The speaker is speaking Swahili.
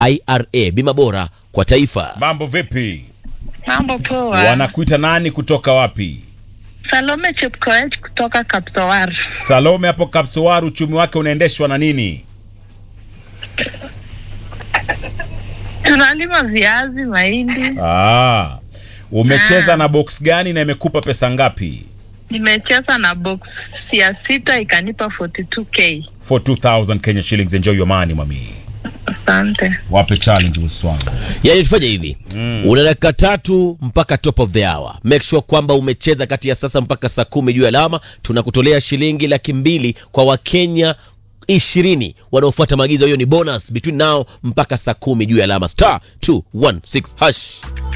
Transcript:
IRA, bima bora kwa taifa. Mambo vipi? Mambo poa. Wanakuita nani kutoka wapi? Salome Chepkoech kutoka Kapsowar. Salome hapo Kapsowar, uchumi wake unaendeshwa na nini? Tunalima viazi, mahindi. Ah, umecheza Ah. na box gani na imekupa pesa ngapi? Nimecheza na box ya sita ikanipa 42k. For 2000 Kenya shillings. Enjoy your money mami. Asante. Wape challenge boss wangu. Yani tufanye hivi una dakika tatu mpaka top of the hour. Make sure kwamba umecheza kati ya sasa mpaka saa kumi juu ya alama. Tunakutolea shilingi laki mbili kwa Wakenya ishirini wanaofuata maagizo. Hiyo ni bonus between now mpaka saa kumi juu ya alama, star 216 hash.